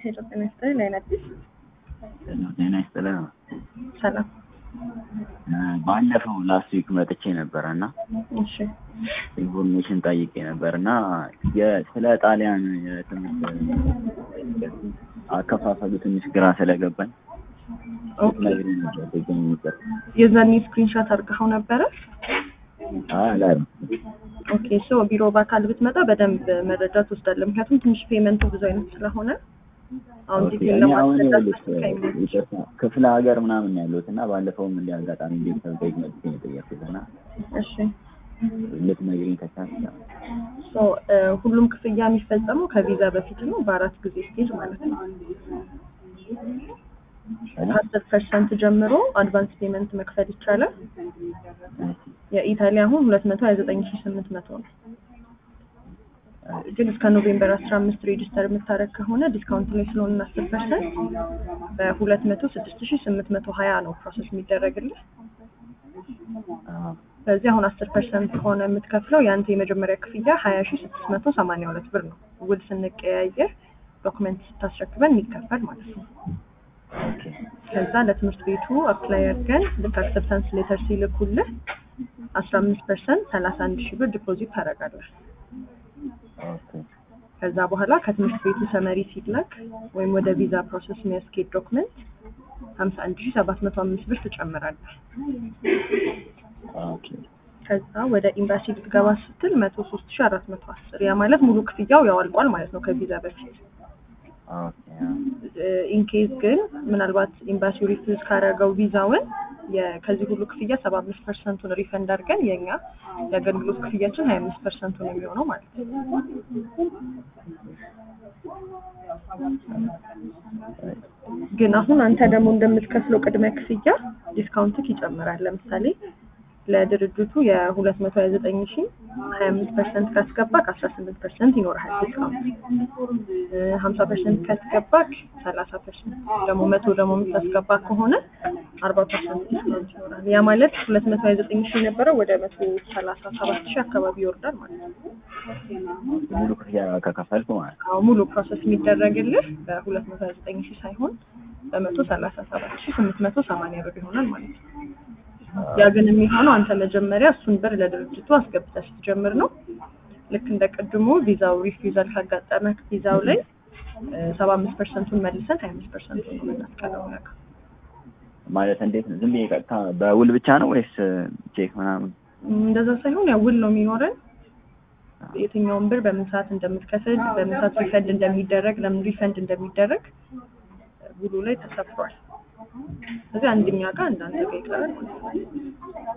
ሄሎ ጤና ይስጥልኝ ላይን አዲስ ጤና ይስጥልኝ። ሰላም። ባለፈው ላስት ዊክ መጥቼ ነበረ እና እሺ ኢንፎርሜሽን ጠይቄ ነበር እና ስለ ጣሊያን የትምህርት አከፋፈሉ ትንሽ ግራ ስለገባኝ ኦኬ። ነግሬ ነበር ትገኝ ነበር። የዛኔ ስክሪንሻት አድርገኸው ነበረ? አላል ኦኬ ሶ ቢሮ በአካል ብትመጣ በደንብ መረጃ ትወስዳለህ። ምክንያቱም ትንሽ ፔመንቱ ብዙ አይነት ስለሆነ አሁን ኦኬ፣ ዲቴል እኔ አሁን ለማስረዳት ይኸውልሽ ከሚል ይቅርታ፣ ክፍለ ሀገር ምናምን ያለሁት እና ባለፈውም እንዲህ አጋጣሚ ቤተሰብ ጠይቅ መጥቼ ነው የጠየኩት እና እሺ ልትነግሪኝ ከቻልሽ ያው። ሶ ሁሉም ክፍያ የሚፈጸመው ከቪዛ በፊት ነው፣ በአራት ጊዜ ስቴጅ ማለት ነው። ከአስር ፐርሰንት ጀምሮ አድቫንስ ፔመንት መክፈል ይቻላል። የኢታሊ አሁን ሁለት መቶ ሀያ ዘጠኝ ሺ ስምንት መቶ ነው። ግን እስከ ኖቬምበር አስራ አምስት ሬጅስተር የምታደርግ ከሆነ ዲስካውንት ላይ ስለሆነ አስር ፐርሰንት በሁለት መቶ ስድስት ሺ ስምንት መቶ ሀያ ነው ፕሮሰስ የሚደረግልህ። አዎ፣ ስለዚህ አሁን አስር ፐርሰንት ከሆነ የምትከፍለው የአንተ የመጀመሪያ ክፍያ ሀያ ሺ ስድስት መቶ ሰማንያ ሁለት ብር ነው። ውል ስንቀያየር ዶክመንት ስታስረክበን የሚከፈል ማለት ነው። ኦኬ፣ ከዛ ለትምህርት ቤቱ አፕላይ አድርገን ልክ አክሰፕታንስ ሌተር ሲልኩልህ አስራ አምስት ፐርሰንት ሰላሳ አንድ ሺህ ብር ዲፖዚት ታደርጋለህ። ኦኬ፣ ከዛ በኋላ ከትምህርት ቤቱ ሰመሪ ሲላክ ወይም ወደ ቪዛ ፕሮሰስ የሚያስኬድ ዶክመንት ሀምሳ አንድ ሺህ ሰባት መቶ አምስት ብር ትጨምራለህ። ኦኬ፣ ከዛ ወደ ኤምባሲ ልትገባ ስትል መቶ ሶስት ሺህ አራት መቶ አስር ያ ማለት ሙሉ ክፍያው ያው አልቋል ማለት ነው ከቪዛ በፊት። ኦኬ፣ አዎ። ኢንኬዝ ግን ምናልባት ኤምባሲው ሪፊዝ ካደረገው ቪዛውን የ- ከዚህ ሁሉ ክፍያ ሰባ አምስት ፐርሰንቱን ሪፈንድ አድርገን የኛ የአገልግሎት ክፍያችን ሀያ አምስት ፐርሰንቱን የሚሆነው ማለት ነው። ግን አሁን አንተ ደግሞ እንደምትከፍለው ቅድመ ክፍያ ዲስካውንትክ ይጨምራል። ለምሳሌ ለድርጅቱ የሁለት መቶ ሀያ ዘጠኝ ሺ ሀያ አምስት ፐርሰንት ካስገባክ አስራ ስምንት ፐርሰንት ይኖርሃል ዲስካውንት። ሀምሳ ፐርሰንት ካስገባክ ሰላሳ ፐርሰንት ደግሞ መቶ ደግሞ የምታስገባ ከሆነ አርባ ፐርሰንት ዲስካውንት ይኖራል። ያ ማለት ሁለት መቶ ሀያ ዘጠኝ ሺ የነበረው ወደ መቶ ሰላሳ ሰባት ሺ አካባቢ ይወርዳል ማለት ነው። ሙሉ ክፍያ ከከፈልኩ ማለት ነው። አዎ ሙሉ ፕሮሰስ የሚደረግልህ በሁለት መቶ ሀያ ዘጠኝ ሺ ሳይሆን በመቶ ሰላሳ ሰባት ሺ ስምንት መቶ ሰማንያ ብር ይሆናል ማለት ነው። ያ ግን የሚሆነው አንተ መጀመሪያ እሱን ብር ለድርጅቱ አስገብተህ ስትጀምር ነው። ልክ እንደ ቅድሙ ቪዛው ሪፊውዛል ካጋጠመህ ቪዛው ላይ ሰባ አምስት ፐርሰንቱን መልሰን ሀያ አምስት ፐርሰንቱን ነው የምናስቀረው ነገር ማለት እንዴት ነው? ዝም ብዬ ቀጥታ በውል ብቻ ነው ወይስ ቼክ ምናምን? እንደዛ ሳይሆን ያው ውል ነው የሚኖረን የትኛውን ብር በምን ሰዓት እንደምትከፍል በምን ሰዓት ሪፈንድ እንደሚደረግ ለምን ሪፈንድ እንደሚደረግ ውሉ ላይ ተሰፍሯል። ስለዚህ አንደኛ ጋር እንዳንተ ጋር ይቀራል ማለት ነው።